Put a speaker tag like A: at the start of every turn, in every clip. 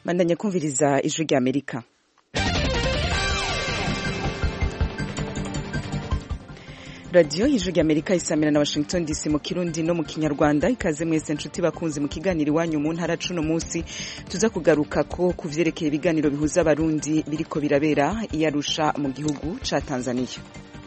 A: bandanya kumviriza ijwi rya amerika radiyo y'ijwi rya amerika isamira na washington dc mu kirundi no mu kinyarwanda ikaze mwese nshuti bakunze mu kiganiro iwanyu mu ntara cuno munsi tuza kugaruka ko ku vyerekeye ibiganiro bihuza abarundi biriko birabera iyarusha mu gihugu ca tanzania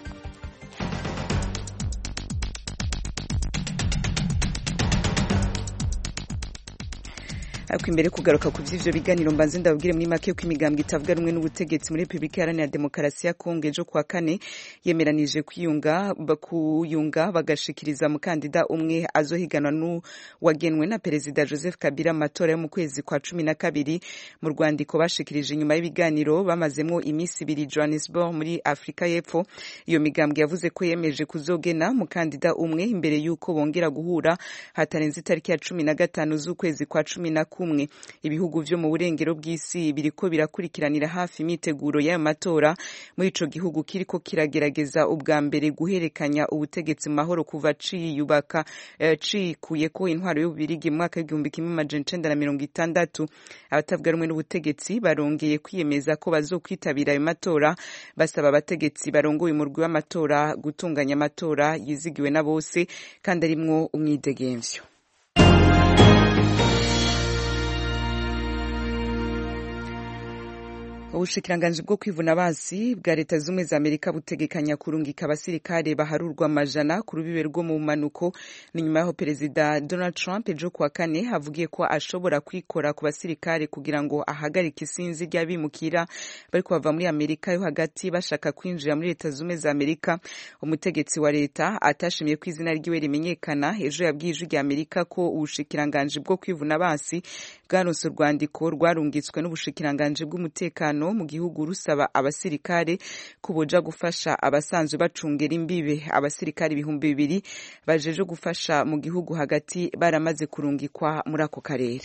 A: ariko imbere kugaruka ku vy'ivyo biganiro mbanze ndababwire muri make ko imigambwe itavuga rumwe n'ubutegetsi muri Republika Iharanira Demokarasi ya Kongo ejo kuwa kane yemeranije kwiyunga kuyunga bagashikiriza mukandida umwe azohiganwa n'uwagenwe na Perezida Joseph Kabila amatora yo mu kwezi kwa cumi na kabiri mu rwandiko bashikirije inyuma y'ibiganiro bamazemwo imisi ibiri Johannesburg muri Afrika y'Epfo iyo migambwe yavuze ko yemeje kuzogena mukandida umwe imbere y'uko bongera guhura hatarenze itariki ya cumi na gatanu z'ukwezi kwa cumi na kumwe ibihugu vyo mu burengero bw'isi biriko birakurikiranira hafi imyiteguro y'ayo matora muri ico gihugu kiriko kiragerageza ubwa mbere guherekanya ubutegetsi mu mahoro kuva ciyubaka uh, cikuyeko intwaro y'ububirigi mu mwaka w'igihumbi kimwe amajana icenda na mirongo itandatu abatavuga rumwe n'ubutegetsi barongeye kwiyemeza ko bazokwitabira ayo matora basaba abategetsi barongoye umurwi w'amatora gutunganya amatora yizigiwe na bose kandi arimwo umwidegemvyo ubushikiranganji bwo kwivuna basi bwa leta zumwe za amerika butegekanya kurungika abasirikare baharurwa amajana ku rubibe rwo mu manuko ni nyuma yaho perezida donald trump ejo kuwa kane avugiye ko ashobora kwikora ku basirikare kugira ngo ahagarike isinzi ry'abimukira bariko bava muri amerika yo hagati bashaka kwinjira muri leta zumwe za amerika umutegetsi wa leta atashimiye ko izina ryiwe rimenyekana ejo yabwiye ijwi rya amerika ko ubushikiranganji bwo kwivuna basi bwaronse urwandiko rwarungitswe n'ubushikiranganji bw'umutekano mu gihugu rusaba abasirikare ko boja gufasha abasanzwe bacungera imbibe abasirikare ibihumbi bibiri bajeje gufasha mu gihugu hagati baramaze kurungikwa muri ako karere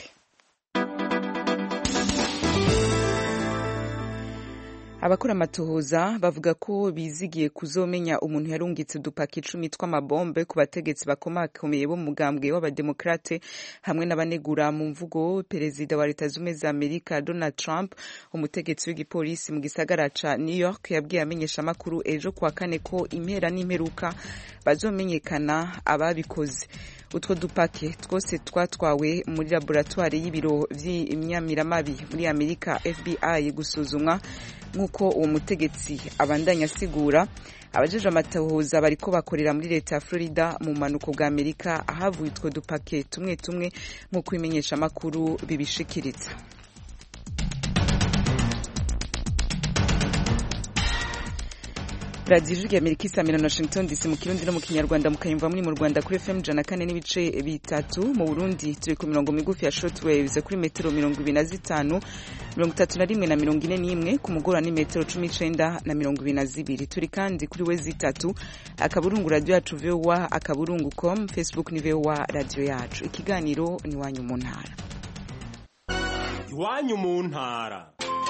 A: abakora amatohoza bavuga ko bizigiye kuzomenya umuntu yarungitse udupaki icumi tw'amabombe ku bategetsi bakomakomeye bo mu mugambwe w'abademokrate hamwe n'abanegura mu mvugo perezida wa leta zumwe za amerika donald trump umutegetsi w'igipolisi mu gisagara ca new york yabwiye amenyeshamakuru ejo kuwa kane ko impera n'imperuka bazomenyekana ababikoze utwo dupake twose twatwawe muri laboratwari y'ibiro vy'imyamiramabi muri amerika fbi gusuzumwa nk'uko uwo mutegetsi abandanya asigura abajeje amatohoza bariko bakorera muri leta ya florida mu manuko bwa amerika ahavuye utwo dupake tumwe tumwe nk'uko ibimenyeshamakuru bibishikiriza radiyo ijwi amerika isamira na washington dc mu kirundi no mu kinyarwanda mukayumva muri mu rwanda kuri fm ijana kane n'ibice bitatu mu burundi turi ku mirongo migufi ya shortwaves kuri metero mirongo ibiri na zitanu mirongo itatu na rimwe na mirongo ine n'imwe ku mugoroba ni metero cumi n'icenda na mirongo ibiri na zibiri turi kandi kuri we zitatu akaburungu radiyo yacu vowa akaburungu com facebook ni vowa radiyo yacu ikiganiro ni iwanyu mu ntara
B: iwanyu mu ntara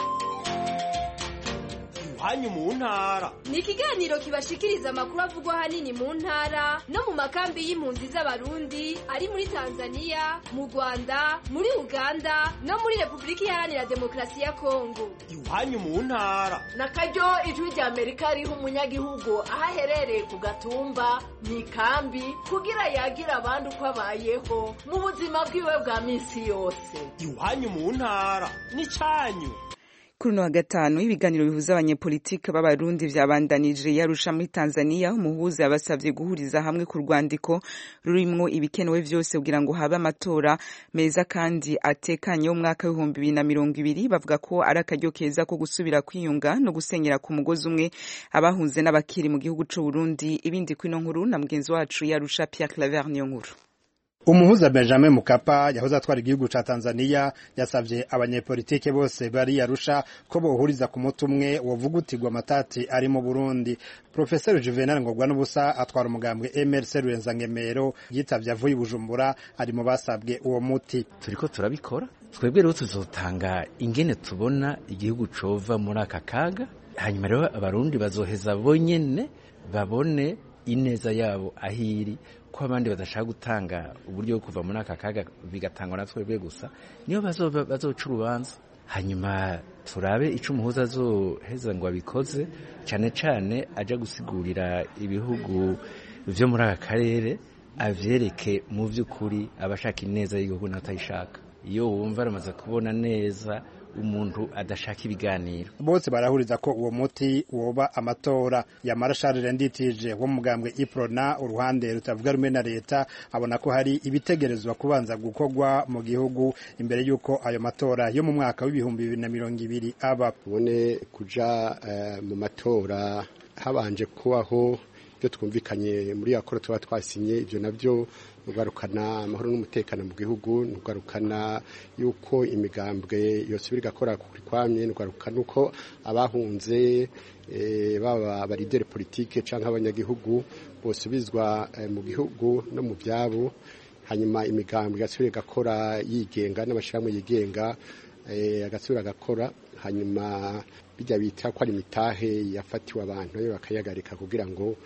B: iwanyu mu ntara
C: ni ikiganiro kibashikiriza amakuru avugwa ahanini mu ntara no mu makambi y'impunzi z'abarundi ari muri tanzania mu rwanda muri uganda no muri repubulika iharanira demokarasi ya kongo
B: iwanyu mu ntara
D: na karyo ijwi rya amerika riha umunyagihugu aho aherereye ku gatumba mu ikambi kugira yagira abandi uko abayeho mu buzima bwiwe bwa minsi yose
B: iwanyu mu ntara ni cyanyu
A: kuri uno wa gatanu ibiganiro bihuza abanyepolitike b'abarundi vyabandanije yarusha muri tanzania umuhuza yabasavye guhuriza hamwe ku rwandiko rurimwo ibikenewe vyose kugira ngo habe amatora meza kandi atekanye y'umwaka w'ibihumbi bibiri na mirongo ibiri bavuga ko ari akaryo keza ko gusubira kwiyunga no gusenyera ku mugozi umwe abahunze n'abakiri mu gihugu c'uburundi ibindi kwino nkuru na mugenzi wacu yarusha pierre claver niyo nkuru
E: umuhuza benjamin mukapa yahoze atwara igihugu ca tanzania yasavye abanyepolitike bose bari yarusha ko bohuriza ku muti umwe wovugutirwa amatati ari mu burundi profeseri juvenal ngorwa n'ubusa atwara umugambwe mrc rurenza-ngemero yitavye avuye i bujumbura ari mu basabwe uwo muti
F: turiko turabikora twebwe rero tuzotanga ingene tubona igihugu cova muri aka kaga hanyuma rero abarundi bazoheza bonyene babone ineza yabo ahiri ko abandi badashaka gutanga uburyo bwo kuva muri aka kaga bigatangwa na twebwe gusa niyo bazoca urubanza hanyuma turabe ico umuhuza azoheza ngo abikoze cane cane aja gusigurira ibihugu vyo muri aka karere avyereke mu vy'ukuri abashaka ineza y'igihugu n'atayishaka iyo wumva aramaze kubona neza umuntu adashaka ibiganiro
E: bose barahuriza ko uwo muti woba amatora yamara Charles Nditije wo mugambwe Iprona uruhande rutavuga rumwe na leta abona ko hari ibitegerezwa kubanza gukorwa mu gihugu imbere y'uko ayo matora yo mu mwaka w'ibihumbi bibiri na mirongo ibiri aba
G: tubone kuja uh, mu matora habanje kubaho ibyo twumvikanye muri yakora tuba twasinye ibyo nabyo nugarukana amahoro n'umutekano mu gihugu nugarukana yuko imigambwe yose biri gakora kuri kwamye nugarukana uko abahunze e, baba abarideri politike cyangwa abanyagihugu bosubizwa e, mu gihugu no mu byabo hanyuma imigambwe igasubira igakora yigenga n'amashyirahamwe yigenga e, agasubira agakora hanyuma bijya bita ko ari imitahe yafatiwe abantu bakayagarika kugira ngo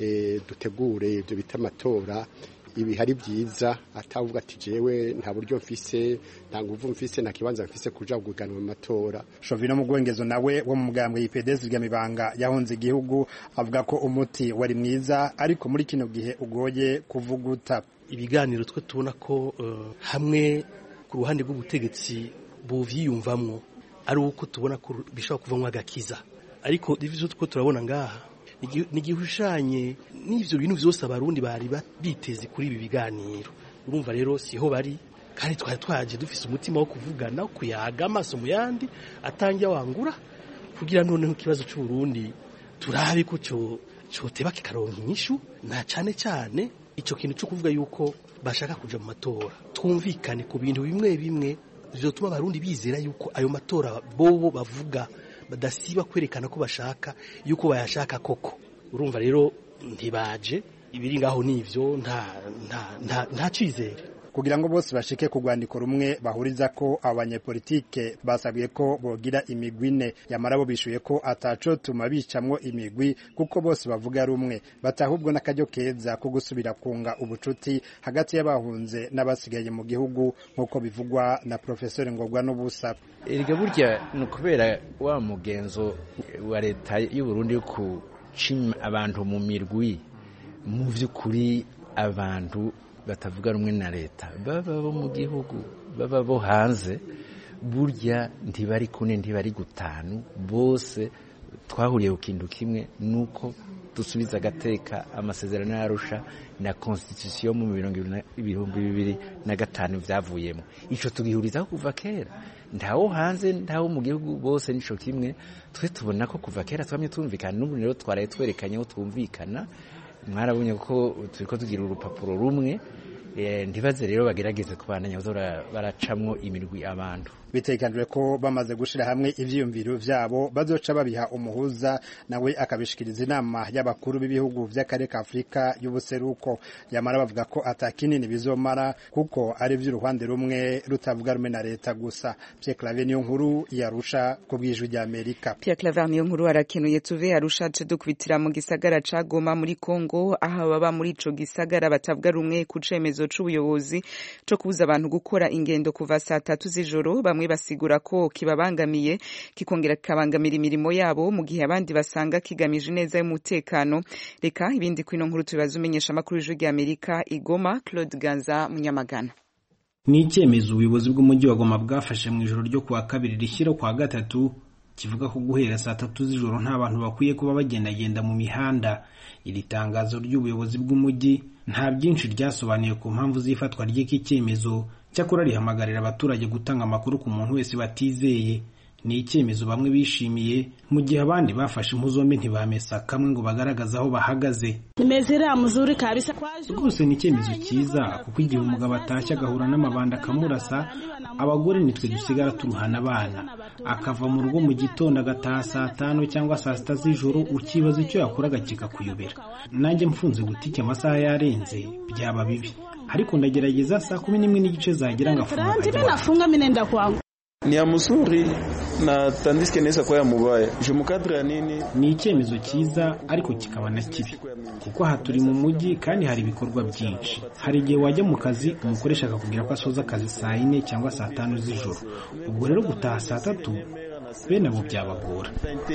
G: dutegure ibyo bita amatora ibi hari byiza atavuga ati jewe nta buryo mfise nta nguvu mfise nta kibanza mfise kuja guganwa amatora
E: Shovino Mugwengezo nawe wo mu mugambwe y'IPDS Gamibanga yahunze igihugu avuga ko umuti wari mwiza ariko muri kino gihe ugoye kuvuguta
H: ibiganiro twe tubona ko uh, hamwe ku ruhande rw'ubutegetsi buvyiyumvamwo ari uko tubona ko bishobora kuvamwo agakiza ariko ivyo two turabona ngaha ni igihushanye n'ivyo bintu vyose abarundi bari biteze kuri ibi biganiro urumva rero siho bari kandi twari twaje dufise umutima wo kuvugana wo kuyaga amaso mu yandi atangira wangura kugira noneho ikibazo c'uburundi turabe ko coteba kikaronka inyishu na cane cane ico kintu co kuvuga yuko bashaka kuja mu matora twumvikane ku bintu bimwe bimwe vyotuma abarundi bizera yuko ayo matora bobo bavuga badasiba kwerekana ko bashaka yuko bayashaka koko urumva rero ntibaje ibiri ngaho nivyo nta nta nta nta cizere
E: kugira ngo bose bashike ku rwandiko rumwe bahuriza ko abanyepolitike basabwiye ko bogira imigwi ine yamara bo bishuye ko ataco tuma bicamwo imigwi kuko bose bavuga rumwe batahubwo n'akaryo keza ko gusubira kunga ubucuti hagati y'abahunze n'abasigaye mu gihugu nk'uko bivugwa na profesori ngobwa n'ubusa
F: erega burya ni ukubera wa mugenzo wa leta y'u Burundi yo kucima abantu mu mirwi mu vy'ukuri abantu batavuga rumwe na leta baba bo mu gihugu baba bo hanze burya ntibari kune ntibari gutanu bose twahuriye ku kintu kimwe nuko dusubiza agateka amasezerano y'arusha na constitution mu ibihumbi bibiri na gatanu byavuyemo ico tugihurizaho kuva kera ntawo hanze ntawo mu gihugu bose nico kimwe twe tubona ko kuva kera twamye twumvikana n'ubu rero twaraye twerekanye aho twumvikana mwarabonye ko turiko tugira urupapuro rumwe ntibaze rero bagerageze kubandanya baracamwo imirwi abantu
E: bitekanijwe ko bamaze gushira hamwe ivyiyumviro vyabo bazoca babiha umuhuza nawe akabishikiriza inama y'abakuru b'ibihugu vy'akarere ka Afrika y'ubuseruko yamara bavuga ko atakinini bizomara kuko ari vy'uruhande rumwe rutavuga rumwe na leta gusa Pierre Claver niyo nkuru yarusha ku bwijwi rya Amerika
A: Pierre Claver niyo nkuru arakenuye tuve yarusha dukubitira mu gisagara ca Goma muri Kongo aho baba muri ico gisagara batavuga rumwe ku cemezo c'ubuyobozi co kubuza abantu gukora ingendo kuva saa tatu z'ijoro bamwe basigura ko kibabangamiye kikongera kikabangamira imirimo yabo mu gihe abandi basanga kigamije neza y'umutekano reka ibindi kwino nkuru tubibaza umenyesha amakuru y'ijwi rya Amerika igoma Claude Ganza Munyamagana
I: ni icyemezo ubuyobozi bw'umujyi wa Goma bwafashe mu ijoro ryo kuwa kabiri rishyira kwa gatatu kivuga ko guhera saa tatu z'ijoro nta bantu bakwiye kuba bagendagenda mu mihanda iri tangazo ry'ubuyobozi bw'umujyi nta byinshi ryasobanuye ku mpamvu z'ifatwa ry'iki cyemezo cyakora rihamagarira abaturage gutanga amakuru ku muntu wese batizeye ni icyemezo bamwe bishimiye mu gihe abandi bafashe impu zombi ntibamesa kamwe ngo bagaragaze aho bahagaze rwose ni icyemezo cyiza kuko igihe umugabo atashye agahura n'amabanda akamurasa abagore nitwe dusigara turuhana abana akava mu rugo mu gitondo agataha saa tanu cyangwa saa sita z'ijoro ukibaza icyo yakoraga kikakuyobera nanjye mfunze butike amasaha yarenze byaba bibi ariko ndagerageza saa kumi n'imwe n'igice zagira ngafunga
J: ni ya mzuri na tandiske inaweza kuwa ya mubaya je mukadre ya nini
I: ni icyemezo cyiza ariko kikaba na kibi kuko aha turi mu mujyi kandi hari ibikorwa byinshi hari igihe wajya mu kazi umukoresha akakubwira ko asoza akazi saa yine cyangwa saa tanu z'ijoro ubwo rero gutaha saa tatu bene abo byabagora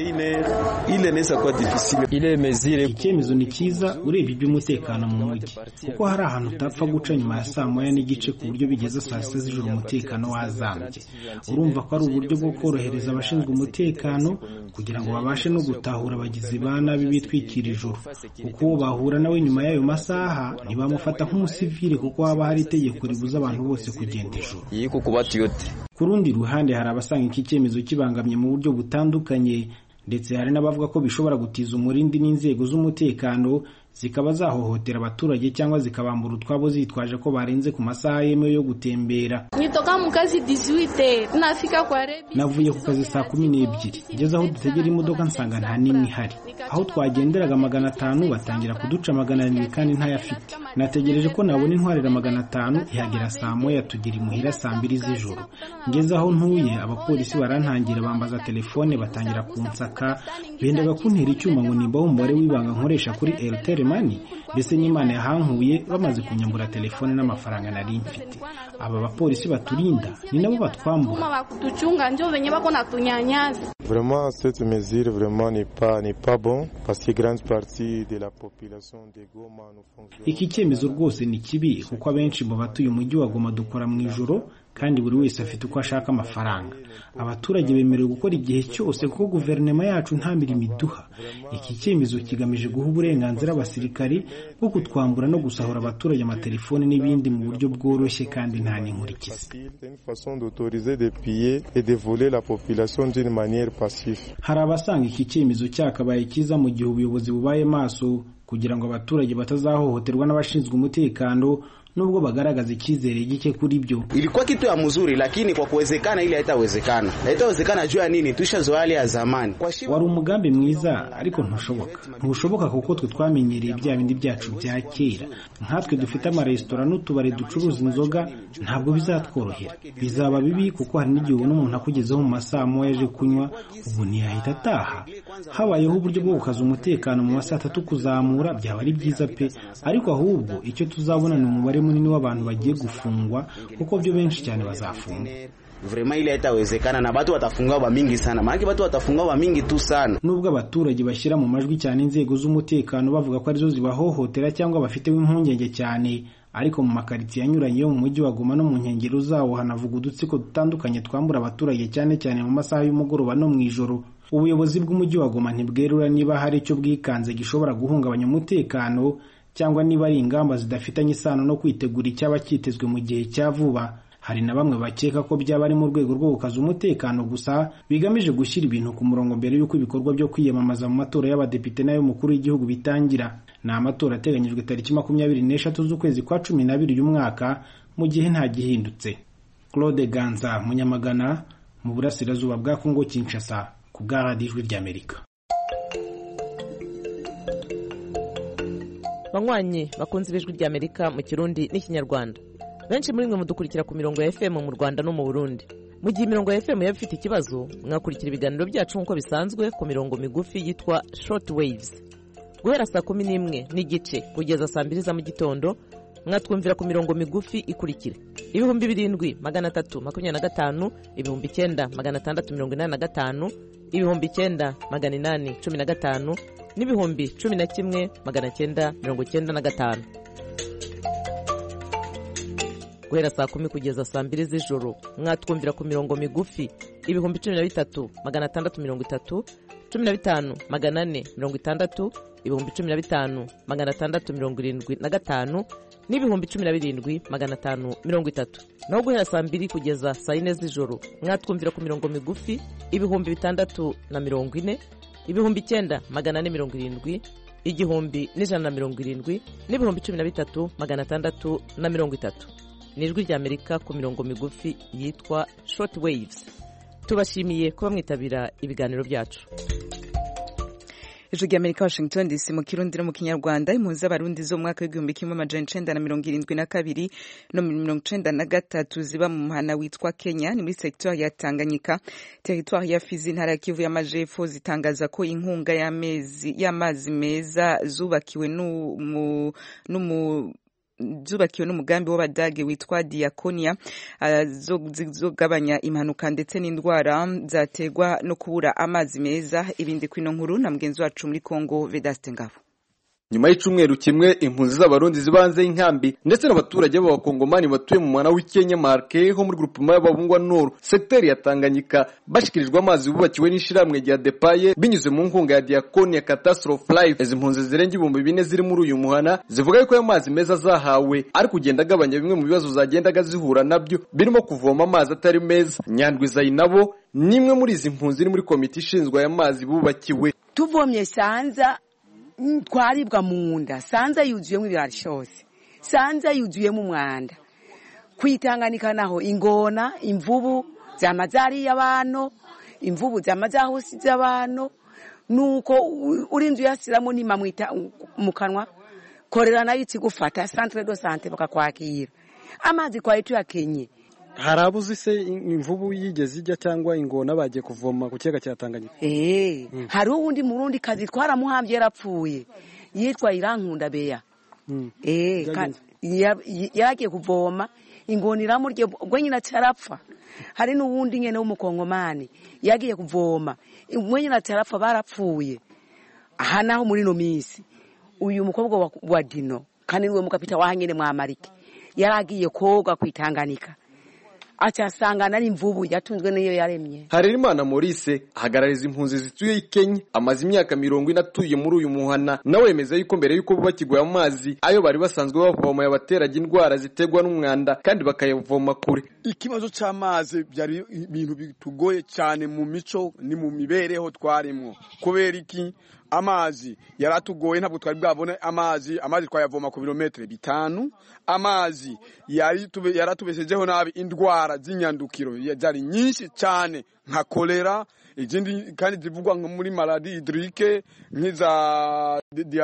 I: icyemezo ni cyiza urebye iby'umutekano mu mujyi kuko hari ahantu utapfa guca nyuma ya saa moya n'igice ku buryo bigeze saa sita z'ijoro umutekano wazambye urumva ko ari uburyo bwo korohereza abashinzwe umutekano kugira ngo babashe no gutahura abagizi ba nabi bitwikira ijoro kuko uwo bahura nawe nyuma y'ayo masaha ntibamufata nk'umusivile kuko haba hari itegeko ribuza abantu bose kugenda ijoro ku rundi ruhande hari abasanga iki cyemezo kibangamye mu buryo butandukanye ndetse hari n'abavuga ko bishobora gutiza umurindi n'inzego z'umutekano zikaba zahohotera abaturage cyangwa zikabambura utwabo zitwaje ko barenze ku masaha yemewe yo gutembera
K: nitoka mu kazi 18 nafika kwa rebi
I: navuye ku kazi saa kumi n'ebyiri ngeze aho dutegera imodoka nsanga nta n'imwe ihari aho twagenderaga magana atanu batangira kuduca magana arindwi kandi ntayafite nategereje ko nabona intwarira magana atanu ihagera saa moya tugera imuhira saa mbiri z'ijoro ngeze aho ntuye abapolisi barantangira bambaza telefone batangira kunsaka bendaga kuntera icyuma ngo nimbaho umubare w'ibanga nkoresha kuri airtel mani mbese n'imana yahankuye bamaze kunyambura telefone n'amafaranga nari mfite aba bapolisi baturinda ni nabo batwambura
K: bakutuchunga njo venye bako natunyanyasa
L: Vraiment, cette mesure vraiment n'est pas, n'est pas bon parce que grande partie de la population de Goma nous font...
I: iki cyemezo rwose ni kibi kuko abenshi mu batuye umujyi wa Goma dukora mu ijoro kandi buri wese afite uko ashaka amafaranga abaturage bemerewe gukora igihe cyose kuko guverinoma yacu nta mirimo iduha iki cyemezo kigamije guha uburenganzira abasirikari bwo kutwambura no gusahura abaturage amatelefoni n'ibindi mu buryo bworoshye kandi nta n'inkurikizi
L: C'est une façon d'autoriser de piller et de voler la population d'une manière passive.
I: hari abasanga iki cyemezo cyakabaye cyiza mu gihe ubuyobozi bubaye maso kugira ngo abaturage batazahohoterwa n'abashinzwe umutekano nubwo bagaragaza icyizere gike kuri byo
M: ilikuwa kitu ya mzuri lakini kwa kuwezekana ili haitawezekana haitawezekana juu ya nini tuishazoea hali ya zamani kwa shi...
I: wari umugambi mwiza ariko ntushoboka ntushoboka kuko twe twamenyereye bya bindi byacu bya kera nkatwe dufite amaresitora n'utubari ducuruza inzoga ntabwo bizatworohera bizaba bibi kuko hari n'igihe ubona umuntu akugezeho mu masaha moya aje kunywa ubu ntiyahita ataha habayeho uburyo bwo gukaza umutekano mu masaha atatu kuzamura byaba ari byiza pe ariko ahubwo icyo tuzabona ni umubare munini w'abantu bagiye gufungwa kuko byo benshi cyane bazafungwa
M: vrema ile haitawezekana na batu watafunga ba mingi sana maanake batu watafunga ba mingi tu sana
I: nubwo abaturage bashyira mu majwi cyane inzego z'umutekano bavuga ko arizo zibahohotera cyangwa bafiteho impungenge cyane ariko mu makaritsiye anyuranye yo mu mujyi wa Goma no mu nkengero zawo hanavuga udutsiko dutandukanye twambura abaturage cyane cyane mu masaha y'umugoroba no mu ijoro ubuyobozi bw'umujyi wa Goma ntibwerura niba hari icyo bwikanze gishobora guhungabanya umutekano cyangwa niba ari ingamba zidafitanye isano no kwitegura icyaba cyitezwe mu gihe cya vuba hari na bamwe bakeka ko byaba ari mu rwego rwo gukaza umutekano gusa bigamije gushyira ibintu ku murongo mbere y'uko ibikorwa byo kwiyamamaza mu matora y'abadepite n'ay'umukuru w'igihugu bitangira ni amatora ateganyijwe tariki makumyabiri n'eshatu z'ukwezi kwa cumi n'abiri uyu mwaka mu gihe nta gihindutse claude ganza munyamagana mu burasirazuba bwa kongo kinshasa ku bwa radiyo ijwi ry'amerika
N: banywanyi bakunze ibijwi ry'amerika mu kirundi n'ikinyarwanda benshi muri mwe mudukurikira ku mirongo ya fm mu rwanda no mu burundi mu gihe imirongo ya fm yaba ifite ikibazo mwakurikira ibiganiro byacu nk'uko bisanzwe ku mirongo migufi yitwa short waves guhera saa kumi n'imwe n'igice kugeza saa mbiri za mu gitondo mwatwumvira ku mirongo migufi ikurikira ibihumbi birindwi magana atatu makumyabiri na gatanu ibihumbi icyenda magana atandatu mirongo inani na gatanu ibihumbi icyenda magana inani cumi na gatanu n'ibihumbi cumi na kimwe magana cyenda mirongo cyenda na gatanu guhera saa kumi kugeza saa mbiri z'ijoro mwatwumvira ku mirongo migufi ibihumbi cumi na bitatu magana atandatu mirongo itatu cumi na bitanu magana ane mirongo itandatu ibihumbi cumi na bitanu magana atandatu mirongo irindwi na gatanu n'ibihumbi cumi na birindwi magana atanu mirongo itatu naho guhera saa mbiri kugeza saa yine z'ijoro mwatwumvira ku mirongo migufi ibihumbi bitandatu na mirongo ine ibihumbi icyenda magana ane mirongo irindwi igihumbi n'ijana na mirongo irindwi n'ibihumbi cumi na bitatu magana atandatu na mirongo itatu ni ijwi ry'amerika ku mirongo migufi yitwa short waves tubashimiye kuba mwitabira ibiganiro byacu
A: ijwi rya amerika washington dc mu kirundi no mu kinyarwanda impunzi z'abarundi zo mu mwaka w'igihumbi kimwe amajana icenda na mirongo irindwi na kabiri no mirongo icenda na gatatu ziba mu muhana witwa kenya ni muri sekitwari ya tanganyika teritwari ya fizi intara ya kivu y'amajepfo zitangaza ko inkunga y'amazi meza zubakiwe n'umu zubakiwe n'umugambi w'abadage witwa diakonia zizogabanya impanuka ndetse n'indwara zaterwa no kubura amazi meza ibindi kwino nkuru na mugenzi wacu muri Kongo Vedaste Ngabo
O: nyuma y'icumweru kimwe impunzi z'abarundi zibanze y'inkambi ndetse n'abaturage b'abakongomani batuye mu mwana w'ikenya marke ho muri grupema y'ababungwa noro sekiteri ya tanganyika bashikirijwe amazi bubakiwe n'ishiramwe rya depaye binyuze mu nkunga ya diakoni ya catastrophe life izi mpunzi zirenga ibihumbi bine ziri muri uyu muhana zivuga yuko ayo mazi meza zahawe ari kugenda agabanya bimwe mu bibazo zagendaga zihura nabyo birimo kuvoma amazi atari meza nyandwi zayinabo ni imwe muri izi mpunzi iri muri komite ishinzwe aya mazi bubakiwe
P: tuvomye sanza twaribwa mu nda sanza yuzuyemo ibirarishose sanza yuzuyemo umwanda kwitanganika naho ingona imvubu zama zariye abantu imvubu zama zahusize abantu nuko urinze uyasiramo nima mu kanwa korera nayo ikigufata centre de sante bakakwakira amazi twari tuyakenye
Q: hari abuzi se imvubu yigeze ijya cyangwa ingona bagiye kuvoma ku kiyaga cya Tanganyika
P: eh hari uwundi murundi kazi twaramuhambye yarapfuye yitwa Irankunda Beya eh yaragiye kuvoma ingona iramurye ubwo nyine atarapfa hari n'uwundi nyene w'umukongomani yagiye kuvoma ubwo nyine atarapfa barapfuye aha naho muri no minsi uyu mukobwa wa Dino kandi niwe mukapita wahanyene mwamarike yaragiye koga kwitanganika acasangana n'imvubu yatunzwe n'iyo yaremye
O: harerimana maurice ahagarariza impunzi zituye i kenya amaze imyaka mirongo ine atuye muri uyu muhana nawe yemeza yuko mbere yuko bubakirwa ayo mazi ayo bari basanzwe bavoma yabateraga indwara ziterwa n'umwanda kandi bakayavoma kure
R: ikibazo c'amazi byari ibintu bitugoye cyane mu mico ni mu mibereho twarimwo kubera iki amazi yaratugoye ntabwo twari bwabone amazi amazi twayavoma ku birometero bitanu amazi yaratubeshejeho nabi indwara z'inyandukiro zari nyinshi cyane nka kolera izindi kandi zivugwa muri maladi hidrike nk'iza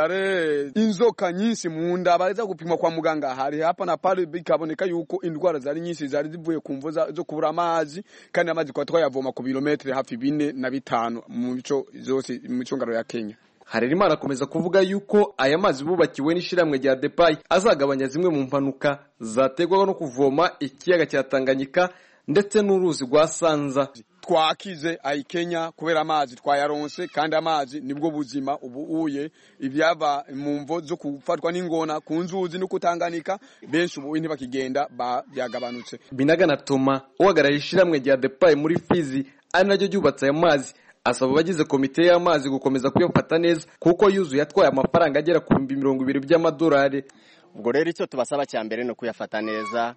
R: diare inzoka nyinshi mu nda baza gupima kwa muganga hari hapa na pale bikaboneka yuko indwara zari nyinshi zari zivuye ku mvo zo kubura amazi kandi amazi kwa twayavoma ku birometero hafi bine na bitanu mu mico zose mu micungano ya Kenya
O: Harerimana akomeza kuvuga yuko aya mazi bubakiwe n'ishiramwe rya Depai azagabanya zimwe mu mpanuka zategwaga no kuvoma ikiyaga cya Tanganyika ndetse n'uruzi rwa Sanza
R: twakize ayi Kenya kubera amazi twayaronse kandi amazi nibwo buzima ubu uye ibyaba mu mvo zo kufatwa n'ingona ku nzuzi no kutanganika benshi ubu ntibakigenda byagabanutse
O: Binagana Toma uhagarariye ishiramwe rya Depai muri Fizi ari naryo ryubatse aya mazi asaba abagize komite y'amazi gukomeza kuyafata neza kuko yuzuye atwaye amafaranga agera ku bihumbi mirongo ibiri by'amadolari
S: ubwo rero icyo tubasaba cya mbere ni ukuyafata neza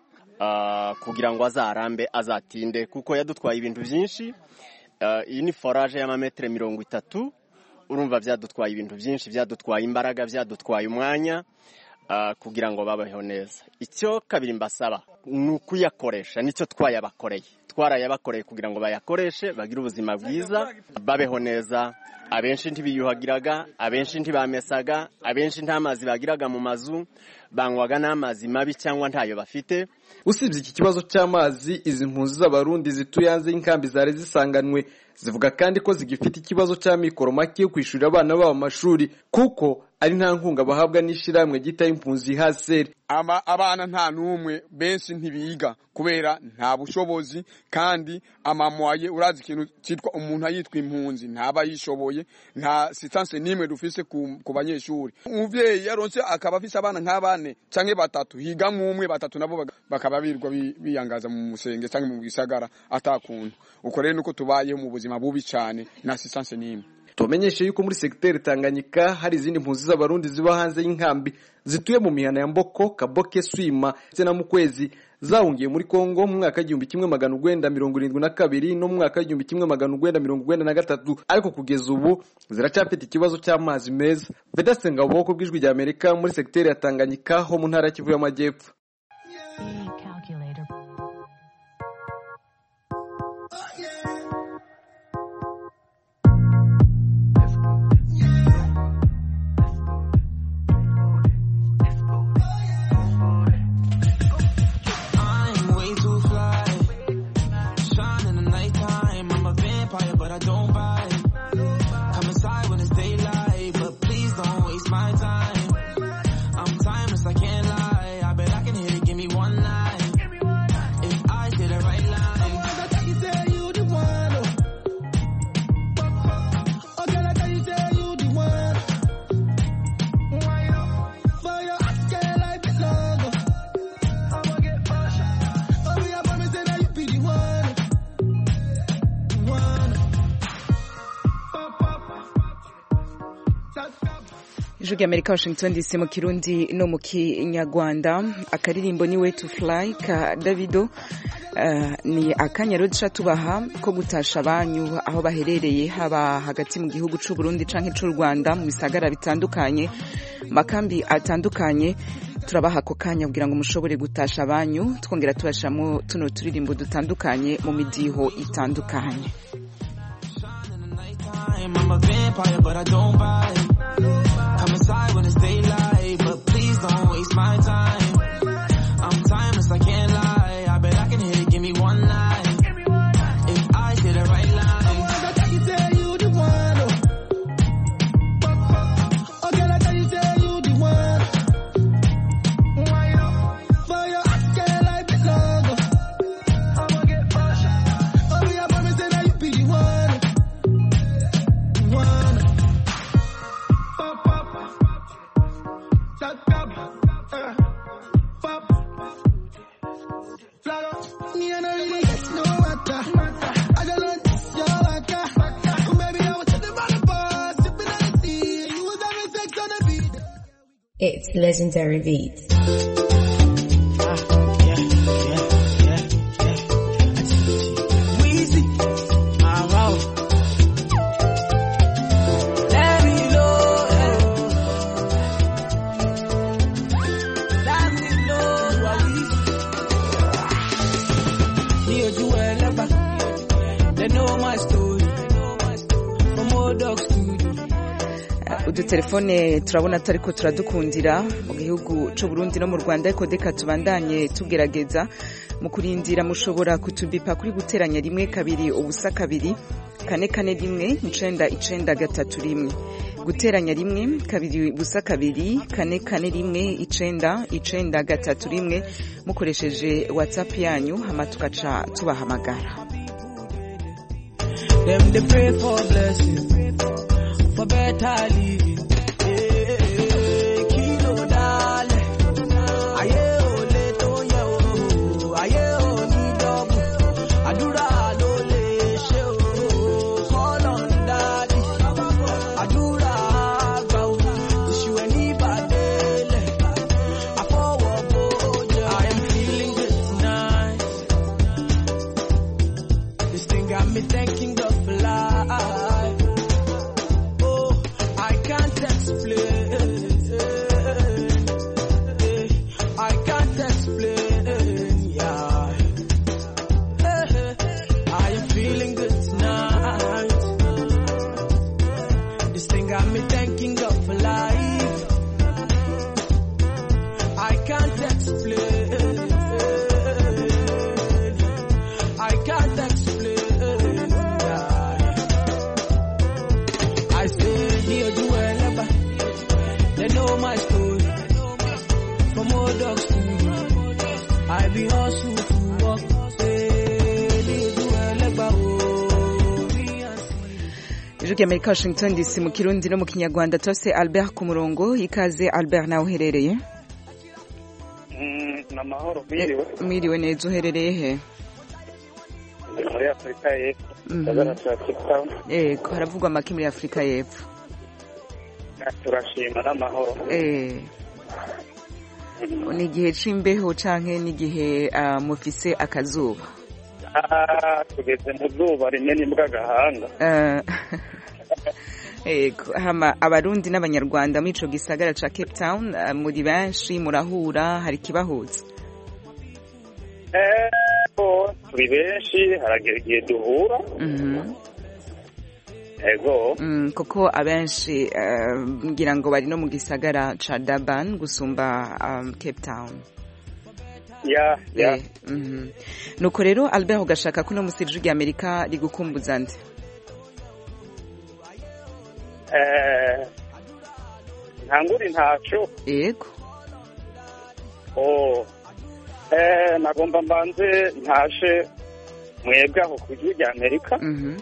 S: kugira ngo azarambe azatinde kuko yadutwaye ibintu byinshi iyi ni foraje y'amametero mirongo itatu urumva byadutwaye ibintu byinshi byadutwaye imbaraga byadutwaye umwanya kugira ngo babeho neza icyo kabiri mbasaba ni ukuyakoresha nicyo twayabakoreye twarayabakoreye kugira ngo bayakoreshe bagire ubuzima bwiza babeho neza abenshi ntibiyuhagiraga abenshi ntibamesaga abenshi nta mazi bagiraga mu mazu banywaga n'amazi mabi cyangwa ntayo bafite
O: usibye iki kibazo cy'amazi izi mpunzi z'abarundi zituye hanze y'inkambi zari zisanganwe zivuga kandi ko zigifite ikibazo cy'amikoro make yo kwishyurira abana babo amashuri kuko ari nta nkunga bahabwa n'ishyirahamwe gita impunzi haseri
R: abana nta n'umwe benshi ntibiga kubera nta bushobozi kandi amamwaye urazi ikintu cyitwa umuntu ayitwa impunzi ntaba yishoboye nta sitanse n'imwe dufise ku banyeshuri umubyeyi yaronse akaba afise abana nk'abane canke batatu higa nk'umwe batatu nabo bakaba birwa biyangaza mu musenge canke mu gisagara atakuntu uko rero nuko tubayeho mu buzima bubi cyane nta sitanse n'imwe
O: tumenyeshe yuko muri segiteri Tanganyika hari izindi mpunzi z'abarundi ziba hanze y'inkambi zituye mu mihana ya Mboko Kaboke Swima ndetse na Mukwezi zahungiye muri Kongo mu mwaka w'igihumbi kimwe magana urwenda mirongo irindwi na kabiri no mu mwaka w'igihumbi kimwe magana urwenda mirongo urwenda na gatatu ariko kugeza ubu ziracyafite ikibazo cy'amazi meza Vedaste Ngabo ku bw'ijwi rya Amerika muri segiteri ya Tanganyika ho mu ntara ya Kivu y'Amajyepfo
T: Yeah.
A: ijwi ry'amerika washington dc mu kirundi no mu kinyarwanda akaririmbo ni way to fly ka davido uh, ni akanya rero duca tubaha ko gutasha abanyu aho baherereye haba hagati mu gihugu c'u burundi canke c'u rwanda mu bisagara bitandukanye makambi atandukanye turabaha ako kanya kugira ngo mushobore gutasha abanyu twongera tubashamo tuno turirimbo dutandukanye mu midiho itandukanye
T: I'm a vampire, but I don't bite. Come inside when it's daylight, but please don't waste my time. I'm timeless, I can't lie. I bet I can hit it, give me one night. If I say the right line. I can tell you the one. Oh, girl, I tell you, tell you the one. For your girl, I belong. I'ma get pushed. Oh, me, I promise that you be the one. One. Pop, pop. Tap, tap. Uh. Pop. Flag up. Me, I don't really get no matter. I just want this, your waka. Oh, baby, I was sitting by the bar, sipping on the tea. You was having sex on the beat.
U: It's legendary beats.
T: Weezy. I'm out. Let me know. Let me know. Ní ojú ẹlẹ́gbà, they know my story. From old dog studio.
A: udutelefone turabona tutariko turadukundira mu gihugu c'u Burundi no mu Rwanda ariko deka tubandanye tugerageza mu kurindira mushobora kutubipa kuri guteranya rimwe kabiri ubusa kabiri kane kane rimwe icenda icenda gatatu rimwe guteranya rimwe kabiri ubusa kabiri kane kane rimwe icenda icenda gatatu rimwe mukoresheje whatsapp yanyu hama tugaca tubahamagara
T: Them they pray for blessing, for better living. Eh, kilo dale. Ayé ò lè tó yẹ o, ayé ò ní dọ́bù. Àdúrà ló lè ṣe o, call on daddy. Àdúrà àgbà o, tìṣù ẹ̀ ní ìbàdélẹ̀. Àfọwọ́ bójú. I am feeling good tonight. This thing got me thanking God for life. Oh, I can't explain. I can't explain. Yeah. I am feeling good tonight. This thing got me thanking God for life. I can't explain. I can't explain. I stay here do whatever. They know my story. From old dog studio. I be hustle to work. Stay here do whatever.
A: ijwi ry'amerika washington dc mu kirundi no mu kinyarwanda tose albert ku murongo ikaze albert nawe uherereye
V: ni amahoro mwiriwe
A: mwiriwe neza uherereye he
V: ndi muri afurika y'epfo
A: Mhm.
V: gisagara cya cape town
A: yego haravugwa amaki muri afurika y'epfo
V: turashima n'amahoro
A: Eh. ni igihe c'imbeho canke n'igihe ah, mufise akazuba
V: Ah, tugeze mu zuba rinini bw'agahanga
A: Eh, yego hama abarundi n'abanyarwanda muri ico gisagara ca cape town ah, muri benshi murahura hari ikibahuza
V: ego turi benshi haragera igihe duhura
A: Mhm.
V: ego
A: Mm, kuko abenshi eh, ngira ngo bari no mu gisagara ca Durban gusumba um, Cape Town
V: ya ya
A: Eh, mhm. nuko rero Albert ugashaka ko no musirije rya Amerika rigukumbuza nde
V: Eh, ntanguri ntaco
A: yego
V: oh eh nagomba mbanze ntashe mwebwe aho ku gihugu rya amerika
A: Mhm.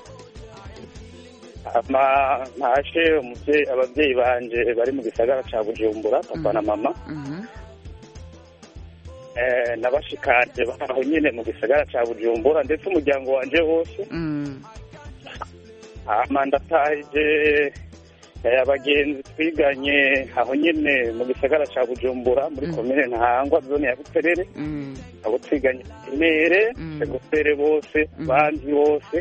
V: ama ntashe umuvyeyi abavyeyi banje bari mu gisagara ca bujumbura papa na mama
A: Mhm.
V: eh nabashikanje baho nyene mu gisagara ca bujumbura ndetse umuryango wanje wose
A: Mm.
V: hama ndatahije Eh, abagenzi twiganye aho nyene mu gisagara ca bujumbura muri komine ntahangwa zone ya buterere abo twiganye imere segofere bose bandi bose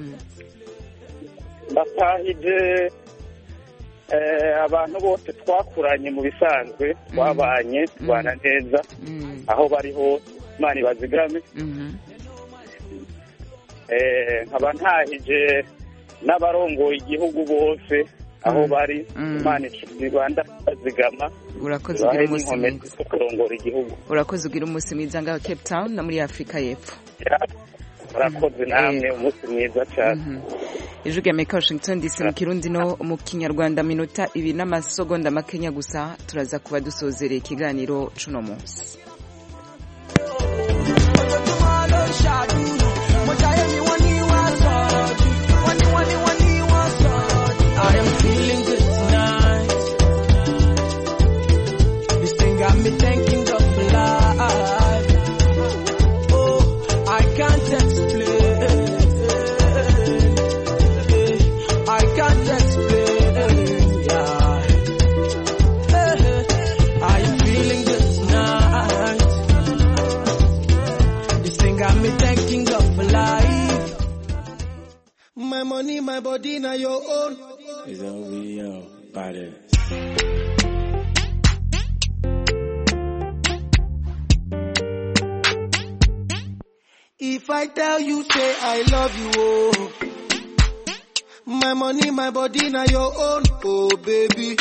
V: batahije eh, abantu bose twakuranye mu bisanzwe twabanye tubana neza aho bari hose imana ibazigame Eh, nkaba ntahije n'abarongoye igihugu bose aho bari imana ibanda bazigama
A: urakoze
V: ibahe
A: ugira umunsi
V: n'inkomezi
A: mwiza
V: zo kurongora igihugu
A: urakoze ugira umunsi mwiza ngaho cape town no muri afurika y'epfo
V: murakoze namwe umunsi mwiza cyane
A: ijwi rya amerika washington dc mu kirundi no mu kinyarwanda minota ibiri n'amasegonda makenya gusa turaza kuba dusozereye ikiganiro cuno munsi
T: I am feeling good tonight. This thing got me thanking God for life. Oh, I can't explain. I can't explain. Yeah. I am feeling good tonight. This thing got me thanking God for life.
C: My money, my body, now your own.
J: Is that we yo body?
C: If I tell you, say I love you, oh. My money, my body, now your own, oh baby.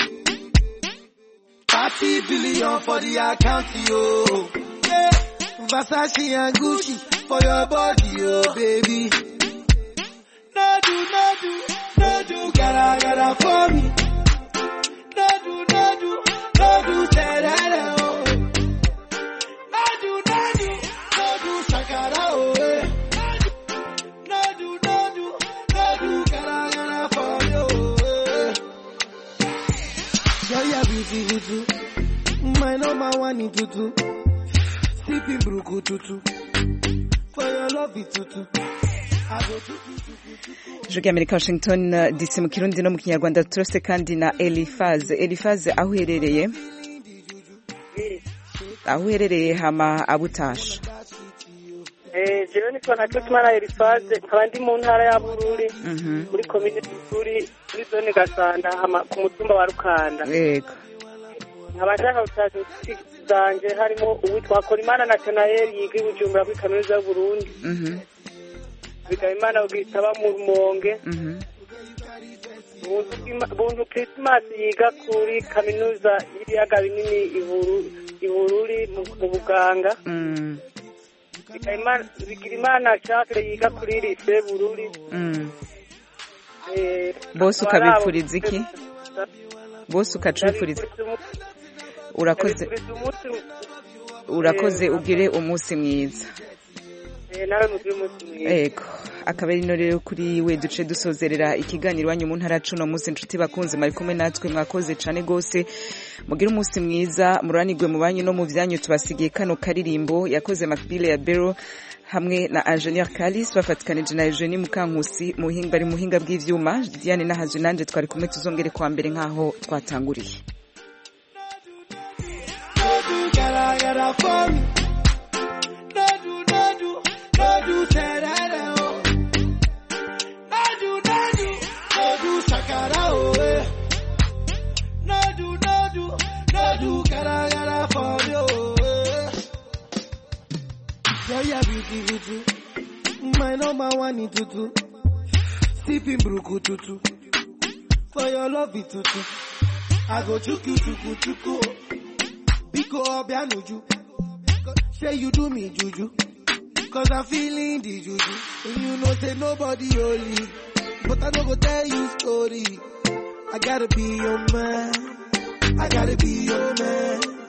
C: 30 billion for the account, yo. Yeah. Versace and Gucci for your body, oh baby. No do, no do, no do, gotta, gotta for me. No do, no do, no do, say that, oh. No do, no do, no do, shakara, oh. eh. No do, no do, no do, gotta, gotta for you, eh. Girl, you're beautiful too. My number one in tutu. Sipping bruku tutu. For your love, it tutu. I go tutu.
A: ijwi rya amerika washington uh, dc mu kirundi no mu kinyarwanda turose kandi na elifaze elifaze aho uherereye aho uherereye hama abutasha
D: Eh, jewe nitwa na Jotumana Elifaze nkaba ndi mu ntara ya Bururi muri komine Bururi muri zone Gasanda hama ku mutumba wa Rukanda
A: yego
D: nkaba nshaka gutaza inshuti zanje harimo uwitwa Korimana Nathanael yiga i Bujumbura kuri kaminuza y'u Burundi
A: Mhm,
D: Bigabimana Bwitaba mu Rumonge
A: mhm.
D: Buntu Bwima- Buntu Christmas yiga kuri kaminuza y'ibiyaga binini i Buru- i Bururi mu mu buganga
A: Mm,
D: Bigabimana- Bigirimana Jacques yiga kuri lycée Bururi
A: mm.
D: Eh,
A: bose
D: akaba ari abo-
A: ukabipfuriza iki bose ukacipfuriza urakoze
D: Ndabifuriza umunsi
A: urakoze ugire umunsi mwiza
D: eh, nawe mugire umunsi mwiza
A: ego akaba ari no rero kuri we duce dusozerera ikiganiro iwanyu mu ntara cuno munsi inshuti bakunze mwari kumwe natwe mwakoze cane gose mugire umunsi mwiza muranigwe mu banyu no mu vyanyu tubasigiye kano karirimbo yakoze Macbile ya Bero hamwe na Ingenieur Kalis bafatikanije na Eugenie Mukankusi mu buhinga bari mu buhinga bw'ivyuma Diane Nahaje nanje twari kumwe tuzongere kwa mbere nkaho twatanguriye
C: No do, gotta, gotta for me. No do, no do, no do, say that, oh. No do, no do, no do, shakara, oh, eh. No do, no do, no do, gotta, gotta for you, oh, eh. Girl, you're beautiful too. My number one in tutu. Sipping bruku tutu. For your love, it tutu. I go chuku chuku chuku. Biko Obianuju. Say you do me juju. Cause I'm feeling the juju. And you know say nobody holy. But I don't go tell you story. I gotta be your man. I gotta be your man.